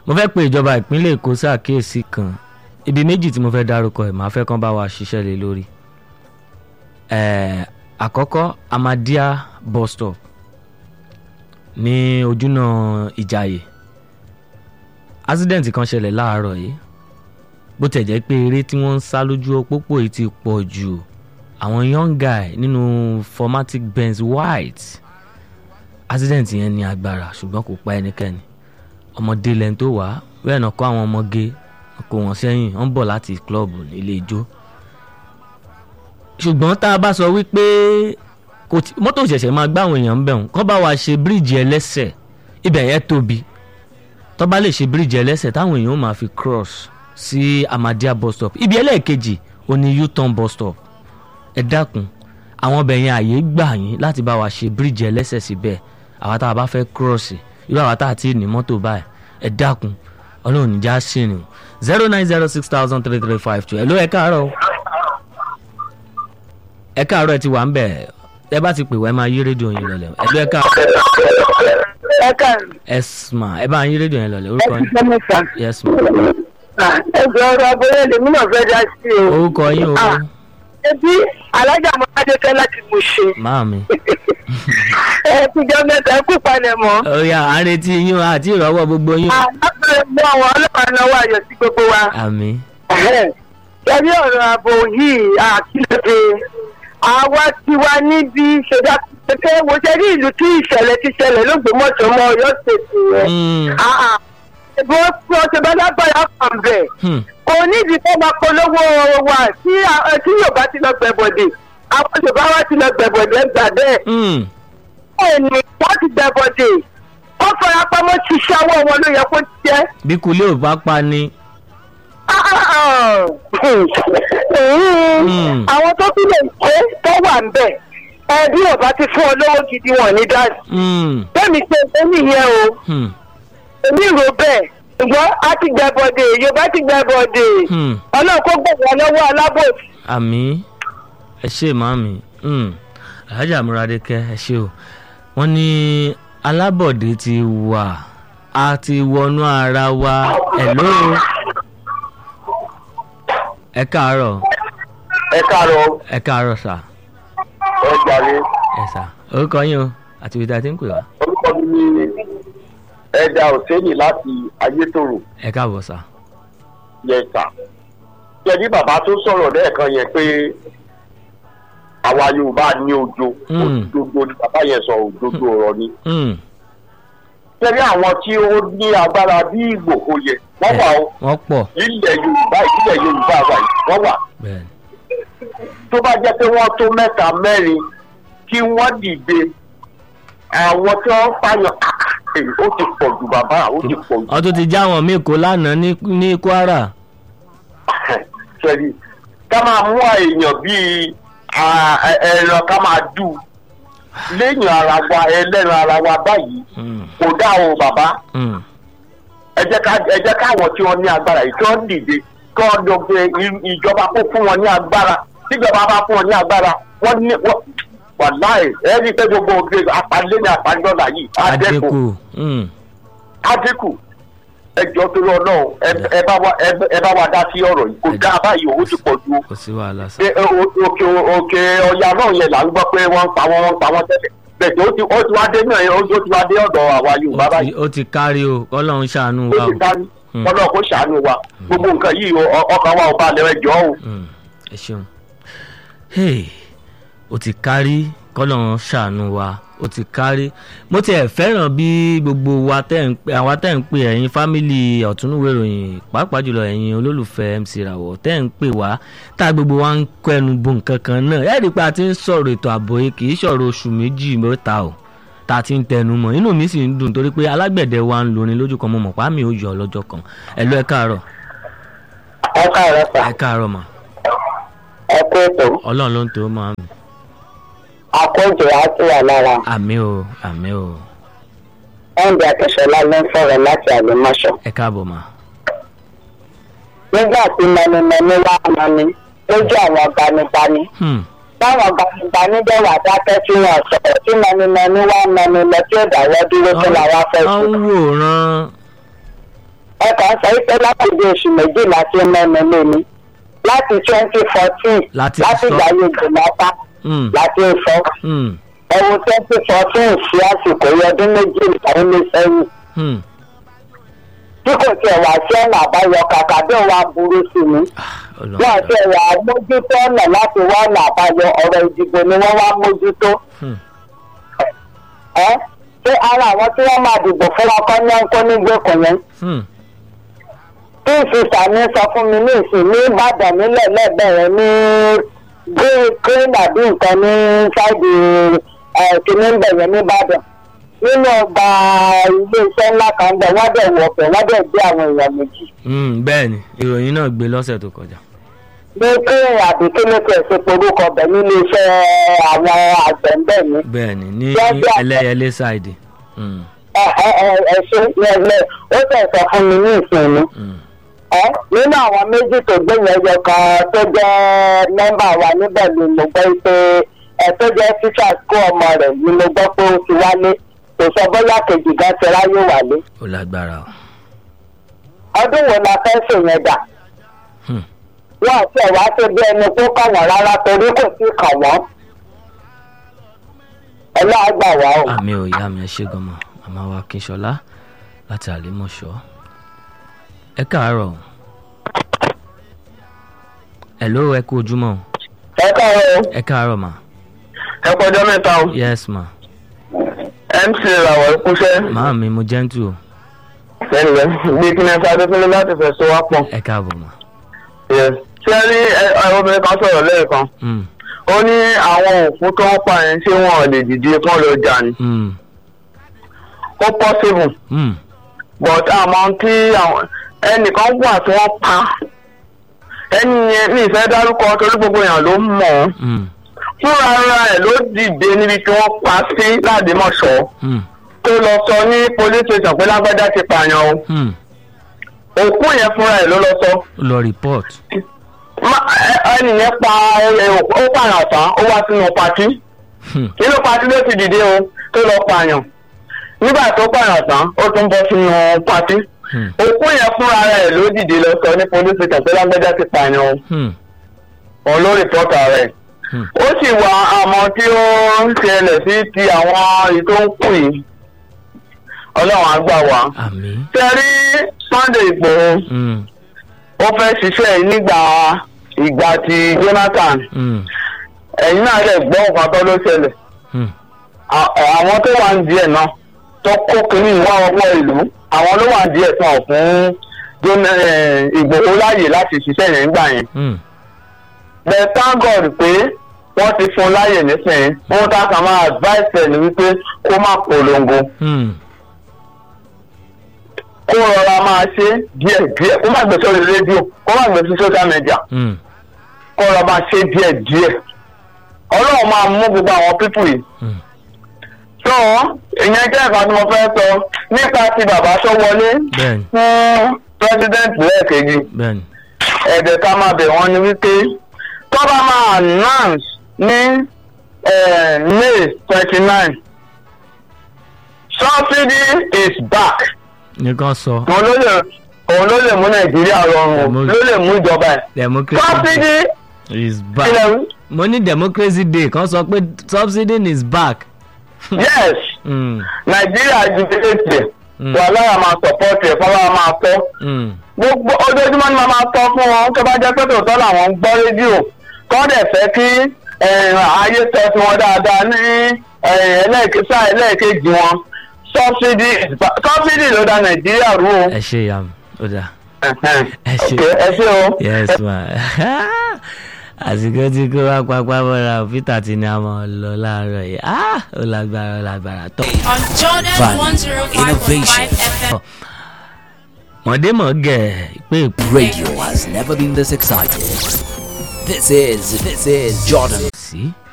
mo fẹ́ pe ìjọba ìpínlẹ̀ èkó ṣàkíyèsí kan ibi méjì tí mo fẹ́ dárúkọ ẹ̀ máa fẹ́ kán bá wa ṣiṣẹ́ lé lórí ẹ̀ẹ́ àkọ́kọ́ Ahmadiyya bus stop ní ojúnà ìjàyè accident kan ṣẹlẹ̀ láàárọ̀ yìí bó tẹ̀ jẹ́ pé eré tí wọ́n ń sá lójú òpópó yìí ti pọ̀ jù àwọn young guy nínú formatic Benz white accident yẹn ní agbára ṣùgbọ́n kò pa ẹnikẹ́ni ọmọdé lẹ́ni tó wá bẹ́ẹ̀ náà kọ́ àwọn ọmọge kó wọn sẹ́yìn wọ́n ń bọ̀ láti club ilé ijó ṣùgbọ́n tá a bá sọ wípé kò tí mọ́tò ṣẹ̀ṣẹ̀ máa gbá àwọn èèyàn ń bẹ̀rùn kọ́ bá wa ṣe bíríìjì ẹlẹ́sẹ̀ ibẹ̀ yẹn tóbi tó bá lè ṣe bíríìjì ẹlẹ́sẹ̀ táwọn èèyàn ó máa fi cross sí Ahmadiyya bus stop ibi ẹlẹ́ẹ̀kejì ó ní U-turn bus stop ẹ dákun àwọn ọbẹ̀ yẹn àyè gbà yín láti bá wa ṣe bíríìjì ẹlẹ́sẹ̀ síbẹ̀ àwa tá a bá fẹ́ cross irú àwa tá a ti ní mọ́tò báyìí ẹ dákun ọlọ́run níjà sí ni zero nine zero six thousand three three five two ẹ ló ẹ káàárọ̀ o ẹ káàárọ̀ ẹ ti wà ń bẹ̀ ẹ bá ti pè wá ẹ máa yí rédíò yín lọlẹ̀ ẹ ló ẹ káàárọ̀ ẹ káàárọ̀ ẹ mà ẹ bá yín rédíò yín lọlẹ̀ ẹ orúkọ ti yín fẹ́ mẹ́ta. yes ma ẹ jọ ọ̀rọ̀ abúlé lèmi náà fẹ́ dá sí o. orúkọ yín o Ah. ebi alájà mọ́tàdékẹ́ láti mú ṣe. máa mi ẹ ti jọ mẹ́ta ẹ kú palẹ̀ mọ́. ó yá à ń retí yín o àti ìrọ̀wọ́ gbogbo yín o àlọ́pàá mú àwọn ọlọ́pàá náwó ayọ̀ sí gbogbo wa. àmì Ẹbí ọ̀rọ̀ ààbò yìí àkíyèsí àwa ti wá níbi ṣẹ̀dá pé wo ṣe rí ìlú tí ìṣẹ̀lẹ̀ ti ṣẹlẹ̀ lÓgbómọ̀ṣọ́ mọ́ Ọ̀yọ́ ṣètì rẹ̀. Mm. Bó bó ṣe bá lágbára kàn bẹ̀. Hmm. Kò nídìí kó máa polówó wa tí a- tí Yorùbá ti lọ gbẹ̀bọ̀dè. Àwọn Yorùbá wa ti lọ gbẹ̀bọ̀dè gbà bẹ́ẹ̀. Hmm. Ẹni wọ́n ti gbẹ̀bọ̀dè. Wọ́n fara pamọ́ ṣiṣẹ́ ọwọ́ wọn ló yẹ kó jẹ́. bí kulé ò bá pa ni Mm. àwọn tó tún lè ṣe tó wà ń bẹ̀ ẹbí ọba ti fún ọ lówó gidi wọn ní dáàsì Hmm. bẹ́ẹ̀ni ṣe ṣe nìyẹn o Hmm. èmi rò bẹ́ẹ̀ ṣùgbọ́n a ti gbẹ bọ̀dé yorùbá ti gbẹ bọ̀dé Hmm. ọlọ́run kó gbọ̀gbọ̀ lọ́wọ́ alábòsí. àmì ẹ ṣe màmí Hmm. alhaja muradeke ẹ ṣe o wọ́n ní alábọ̀dé ti wà a ti wọnú ara wa hello ẹ káàárọ̀ ẹ káàárọ̀ ẹ káàárọ̀ sà ẹ jàre ẹ sà orúkọ yín o àti ibi tí a ti ń pè wá orúkọ mi ni ẹja òsèlè láti ayétòrò ẹ káàbọ̀ sà yẹta yẹni bàbá tó sọ̀rọ̀ lẹ́ẹ̀kan yẹn pé àwa yorùbá ní ojo Mm. òdodo ni bàbá yẹn sọ òdodo ọ̀rọ̀ ni Hmm. tẹ́lẹ̀ àwọn tí ó ní agbára bí ìgbòho yẹ wọ́n wà ó wọ́n pọ̀ nílẹ̀ yorùbá ìpínlẹ̀ yorùbá wà yìí wọ́n wà bẹ́ẹ̀ ni. tó bá jẹ́ pé wọ́n tó mẹ́ta mẹ́rin kí wọ́n dìde àwọn tí wọ́n fàyàn èyí ó ti pọ̀ jù bàbá ó ti pọ̀ jù wọ́n tún ti já wọn míì kó lánàá ní ní Kwara sẹ́ni ká máa mú èèyàn bíi à- ẹ- ẹran ká máa dù lẹ́yìn ara wa ẹlẹ́ran ara wa báyìí Hmm. kò dá o bàbá Hmm. ẹ jẹ́ ká ẹ jẹ́ káwọn tí wọ́n ní agbára yìí tí wọ́n dìde kí wọ́n lọ gbé i- ìjọba kó fún wọn ní agbára tíjọba bá fún wọn ní agbára wọ́n ní wọ́n wàláì ẹ rí i pé gbogbo òde apalẹ́ ní apalọ́lá yìí á dẹ́kun adínkù Hmm. á dínkù ẹ jọ torí ọlọ́run ẹ- ẹ bá wa ẹ- ẹ bá wa dá sí ọ̀rọ̀ yìí kò Ẹ- dá báyìí owó ti pọ̀ ju o kò sí wàhálà sà pé o- òkè òkè ọya náà yẹn là ń gbọ́ pé wọ́n ń pa wọ́n wọ́n ń pa wọ́n tẹ́lẹ̀ bẹ́ẹ̀ ó ti ó ti wá dé náà yẹn ó ti wá dé ọ̀dọ̀ àwa yorùbá Ó ti- báyìí ó ti kárí o kọ́lọ́run ṣàánú wa ó o ti kárí Mm. ọlọ́run kó ṣàánú wa gbogbo nǹkan yìí o- ọ- ọkàn wa ò bá lẹ́rẹ̀ jọ o. Hmm. ẹ ṣeun Hey, ó ti kárí kọ́lọ́run ṣàánú wa ó ti kárí mo tiẹ̀ fẹ́ràn bí gbogbo wa tẹ́ ń pè àwa tẹ́ ń pè ẹ̀yin fámìlì ọ̀túnúwé ìròyìn pàápàá jùlọ ẹ̀yin olólùfẹ́ MC Rawọ tẹ́ ń pè wá tá gbogbo wa ń kẹnu bo nǹkan kan náà ẹ rí i pé a ti ń sọ̀rọ̀ ètò ààbò yìí kì í sọ̀rọ̀ oṣù méjì mẹ́ta o tá a ti ń tẹnu mọ́ inú mi sì ń dùn torí pé alágbẹ̀dẹ wa ń lorin lójú kan mo mọ̀ pàmì ó yọ lọ́jọ́ kan ẹ lọ ẹ káàárọ̀ ẹ káàárọ̀ sà ẹ káàárọ̀ mà ẹ kú ètò ọlọ́run ló ń tó máa mi àkójọ á sì wà lára àmì o àmì o ẹ̀ǹdì akẹ́sọ̀lá ló ń sọ̀rọ̀ láti àlùmọ́ṣọ. ẹ káàbọ̀ mà. nígbà tí mẹnimẹni wá mọni lójú àwọn gbanibani Hmm. táwọn gbanibani dẹ̀ wà dákẹ́ tí wọ́n sọ̀rọ̀ tí mẹnimẹni wá mẹni lọ tí ó dáwọ́ dúró tó làwọn fẹ́ wọ́n sí. ń wòran ẹ kàn sọ pé látòdì oṣù méjìlá tí mẹ́nu lé mi láti twenty fourteen Láti láti sọ. ìgbà yẹn jùmọ̀ta Hmm. láti sọ Hmm. ẹ̀wọ̀n twenty fourteen sí àsìkò yẹn ọdún méjìlá ó lé sẹ́yìn Hmm. tí kò tiẹ̀ wá sí ọ̀nà àbáyọ kàkà bí òun aburú sí mi Ọlọ́run. wọ́n ti wà mójútó ọ̀nà láti wá ọ̀nà àbáyọ ọ̀rọ̀ ìdìbò ni wọ́n wá mójútó Hmm. ẹ́ ṣé ara àwọn tí wọ́n máa dìbò fún wọn kọ́ ní ẹ̀ńkọ́ nígbèkùn yẹn Hmm. tí ìfisà ní sọ fún mi ní ìsìn ní ìbàdàn nílẹ̀ lẹ́gbẹ̀rẹ̀ ní green àbí nǹkan ní ṣáìdì kìíní bẹ̀yẹn nìbàdàn nínú ọgbà iléeṣẹ́ ńlá kan bẹ̀ wọ́n dẹ̀ wọ̀ ọ̀fẹ́ wọ́n dẹ̀ gbé àwọn èèyàn méjì Hmm. bẹ́ẹ̀ ni ìròyìn náà gbé lọ́sẹ̀ tó kọjá. ní green àbí kíní tẹ̀ ṣe porúkọ bẹ̀ nílé iṣẹ́ àwọn àgbẹ̀ ń bẹ̀ ní. bẹ́ẹ̀ ni ní Lọ́jọ́- ẹlẹ́yẹlé ṣáìdì. Hmm. ẹ ẹ ẹ ẹ ṣe lẹ́lẹ́ ó tẹ̀ sọ fún mi ní ìsìn mi. Hmm. ẹ nínú àwọn méjì tó gbé yẹn yọ kan tó jẹ mẹ́mbà wa níbẹ̀ ni mo gbọ́ pé ẹ tó jẹ́ tíṣà kó ọmọ rẹ̀ ni mo gbọ́ pé ó ti wálé kò sọ bóyá kejì gan ti ráyè wálé ó lágbára o. ọdún wo la fẹ́ ṣèyẹn dà Hmm. wọn àti ẹ̀wá tó bí ẹni tó kàn wọ́n rárá torí kò sí kàn wọ́n ẹlọ́wà gbà wá o. àmì ò yá mi ẹ ṣe gan mọ màmá wa kínṣọlá láti àlímọ̀ṣọ́ ẹ káàárọ̀ o. hello ẹ kú ojúmọ́ o. ẹ káàárọ̀ ẹ káàárọ̀ mà. ẹ kọjọ́ mẹ́ta o yes ma. mc làwọn ìkúṣẹ́ màá mi mo gentle o. ẹnìyẹn bí kí ni ẹ sáré fún mi láti fẹ̀ sọ wá pọ̀. ẹ káàbọ̀ mà. ṣé ẹ rí ẹ ẹ, obìnrin kan sọ̀rọ̀ lẹ́ẹ̀kan Hmm. ó ní àwọn òkú tó ń pa yẹn ṣé wọn ò lè dìde kán lọ jà ní. Hmm. ó possible Hmm. but àmọ́ tí àwọn ẹnìkan wà tí wọ́n pa ẹni yẹn mi ìfẹ́ dárúkọ torí gbogbo èèyàn ló mọ̀ ọ́ Hmm. fúnra ara ẹ̀ ló dìde níbi tí wọ́n pa sí ládìmọ̀ṣọ́ Hmm. tó lọ sọ ní police station pé lágbájá ti pààyàn o Hmm. òkú yẹn fúnra ẹ̀ ló lọ sọ ó lọ report. Ma- ẹ- ẹni yẹn pa ẹ, ó pààyàn tán ó wá sínú patí Hmm. nínú patí ló ti dìde o tó lọ pààyàn nígbà tó pààyàn tán ó tún bọ́ sínú patí Hmm. òkú yẹn fúnra rẹ̀ ló dìde lọ sọ ní police station pé lágbájá ti pààyàn o Hmm. òun ló rìpọ́tà rẹ̀ Hmm. ó sì wà àmọ́ tí ó ń ṣẹlẹ̀ sí ti àwọn èyí tó ń kù yìí ọlọ́run á gbà wá. àmì. tẹ́rí sunday igbòho Hmm. ó fẹ́ ṣiṣẹ́ yìí nígbà ìgbà ti jonathan Hmm. ẹ̀yin náà lè gbọ́ nǹkan tó ló ṣẹlẹ̀ Hmm. À- àwọn tó wà ń díẹ̀ náà tó kó kínní ìwà ọwọ́ ìlú àwọn ló wà ń díẹ̀ tán fún Jon- eh, ìgbòho láàyè láti ṣiṣẹ́ yẹn nígbà yẹn Hmm. but thank god pé wọ́n ti fún un láàyè nísìnyí wọ́n tá a kàn máa advice ẹ̀ ní wípé kó má polongo Hmm. kó rọra máa ṣe díẹ̀ díẹ̀ kó má gbé sórí rédíò kó má gbé sí social media Hmm. kó rọra máa ṣe díẹ̀ díẹ̀ ọlọ́run máa mú gbogbo àwọn pípù yìí Hmm. so ìyẹn jẹ́ nǹkan tí mo fẹ́ sọ nípa ti bàbá sọ́wọ́lé bẹ́ẹ̀ni fún president lẹ́ẹ̀kejì bẹ́ẹ̀ni. ẹ̀dẹ̀ ká máa bẹ̀ wọ́n ni wípé tó bá máa announce ní eh, may twenty nine subsidy is back nìkan sọ òun ló lè òun ló lè mú nàìjíríà rọrùn o, Mo- ló lè mú ìjọba ẹ̀ democracy subsidy day is back. ilẹ̀ wí mo ní democracy day kan sọ pé subsidy is back. yes Hmm. nàìjíríà ju tètè Mm. wà lára máa support ẹ̀ fọwọ́ máa tọ́ Hmm. gbogbo ojoojúmọ́ ni màá máa tọ́ fún wọn tó bá jẹ́ pé tòótọ́ làwọn ń gbọ́ rédíò kọ́ dẹ̀ fẹ́ kí eh, ayé sọ sí wọn dáadáa ní eh, ẹlẹ́ẹ̀kẹ́- sáà ẹlẹ́ẹ̀kejì wọn subsidy is back. subsidy ló da nàìjíríà rú o. ẹ ṣe ìyá mi ó dáa. Ẹ̀hẹ́n. ẹ ṣe. Ok, ẹ ṣe o. yes ma àsìkò tí kò wá pápá bọ́ra peter ti ní a máa lọ láàárọ̀ yìí Ah, ó lágbára ó lágbára tó. on Jordan Value, 105.5 innovation. FM. mọ̀démọ̀ gẹ̀ pé Radio has never been this excited. This is this is Jordan sí